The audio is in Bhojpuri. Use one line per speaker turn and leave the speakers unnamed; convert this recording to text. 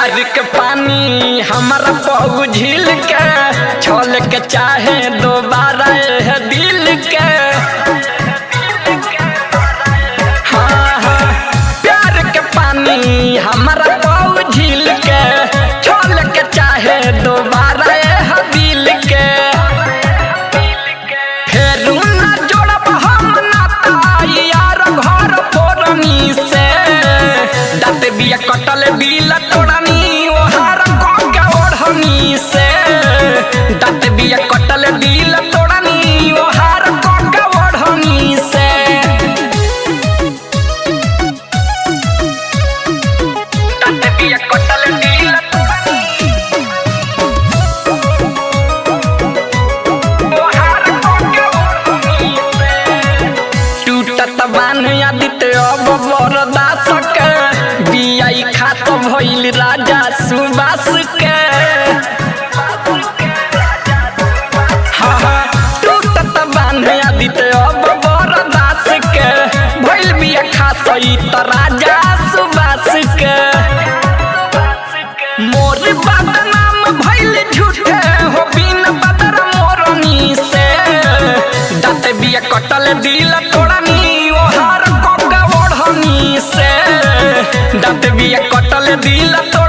प्यार के पानी हमारा बहु झील के छोल के चाहे दोबारा यह दिल के हाँ हाँ प्यार के पानी हमारा बहु झील के छोल के चाहे दोबारा यह दिल के फेरू ना जोड़ब हम नाता यार घर फोरनी से दाँत बिया कटल बिल तोड़नी ओहार के ओढ़नी से दाँत बिया कटल बिल तोड़नी ओहार के ओढ़नी से दाँत बिया कटल बिल तोड़नी ओहार के ओढ़नी से टूटत बान आदित्य अब बरदास के बियाई खात भइल राजा सुबास के हाँ हाँ, टूटत बान आदित्य अब बरदास के भइल बिया खात ई त राजा सुबास के मोर बदनाम भइल झूठे हो बिन बदर मोरनी से दाँत बिया कटल दिल तोड़नी ओहार कोका ओढ़नी से दाँत बिया कटल दिल तोड़नी